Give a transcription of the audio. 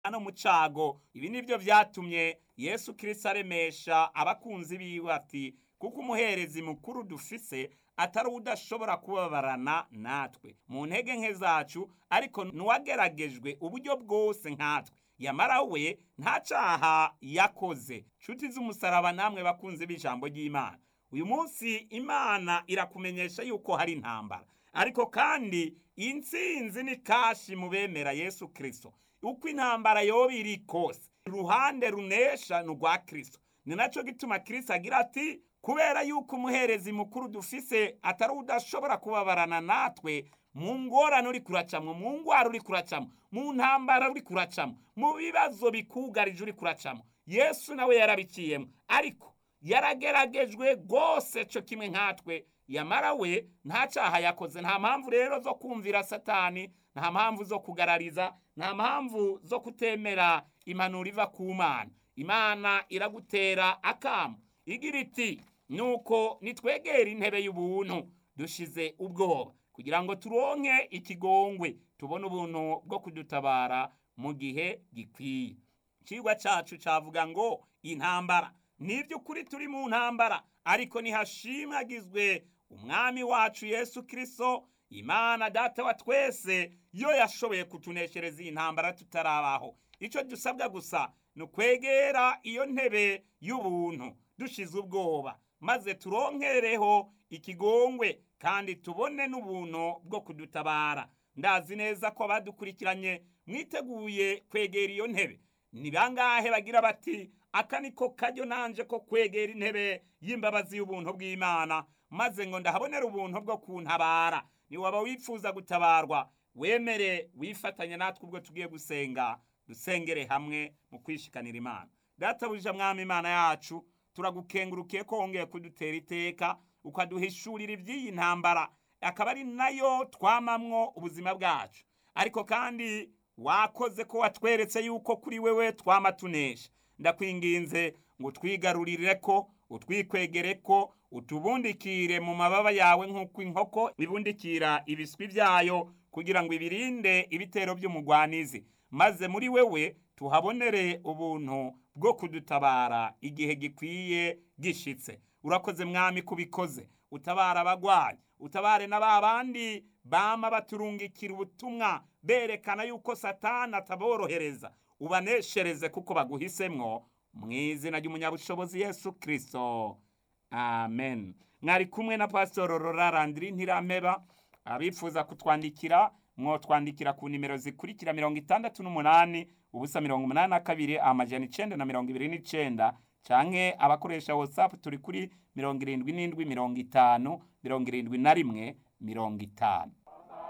no mu cago ibi nivyo vyatumye yesu kirisito aremesha abakunzi biwe ati kuko umuherezi mukuru dufise atari udashobora kubabarana natwe mu ntege nke zacu ariko n'uwageragejwe uburyo bwose nkatwe yamara we nta caha yakoze nshuti z'umusaraba namwe bakunzi b'ijambo ry'imana uyu munsi imana irakumenyesha yuko hari intambara ariko kandi intsinzi ni kashi mu bemera yesu kirisito uko intambara yoba iri kose uruhande runesha ni urwa kirisito ni nacyo gituma kirisito agira ati kubera yuko umuherezi mukuru dufise atari udashobora kubabarana natwe mu ngorane uri kuracamo mu ngwara uri kuracamo mu ntambara uri kuracamo mu bibazo bikugarije uri kuracamo yesu nawe yarabiciyemo ariko yarageragejwe rwose cyo kimwe nkatwe yamara we nta cyaha yakoze nta mpamvu rero zo kumvira satani nta mpamvu zo kugarariza nta mpamvu zo kutemera impanuro iva ku mana imana iragutera akamu igira iti nuko nitwegera intebe y'ubuntu dushize ubwoba kugira ngo turonke ikigongwe tubone ubuntu bwo kudutabara mu gihe gikwiye ikigwa cyacu cyavuga ngo intambara ni by'ukuri turi mu ntambara ariko ntihashimagizwe umwami wacu yesu kirisito imana data wa twese yo yashoboye kutuneshereza iyi ntambara tutarabaho icyo dusabwa gusa ni ukwegera iyo ntebe y'ubuntu dushize ubwoba maze turonkereho ikigongwe kandi tubone n'ubuntu bwo kudutabara ndazi neza ko abadukurikiranye mwiteguye kwegera iyo ntebe ni bangahe bagira bati aka niko kajyo nanje ko kwegera intebe y'imbabazi y'ubuntu bw'imana maze ngo ndahabonera ubuntu bwo kuntabara ni waba wifuza gutabarwa wemere wifatanya natwe ubwo tugiye gusenga dusengere hamwe mu kwishikanira imana databuja mwami imana yacu turagukengurukiye ko wongeye kudutera iteka ukaduhishurira iby'iyi ntambara akaba ari nayo twamamwo ubuzima bwacu ariko kandi wakoze ko watweretse yuko kuri wewe twama tunesha ndakwinginze ngo twigarurire ko utwikwegere ko utubundikire mu mababa yawe nk'uko inkoko ibundikira ibiswi byayo kugira ngo ibirinde ibitero by'umugwanizi maze muri wewe tuhabonere ubuntu bwo kudutabara igihe gikwiye gishitse urakoze mwami kubikoze utabara abagwayi utabare na ba bandi bama baturungikira ubutumwa berekana yuko satani ataborohereza ubaneshereze kuko baguhisemwo mu izina ry'umunyabushobozi yesu kirisito amen mwari kumwe na pasitoro rorarandiri ntirameba abifuza kutwandikira mwotwandikira ku nimero zikurikira mirongo itandatu n'umunani ubusa mirongo umunani na kabiri amajana icenda na mirongo ibiri n'icenda canke abakoresha whatsapp turi kuri mirongo irindwi n'indwi mirongo itanu mirongo irindwi na rimwe mirongo itanu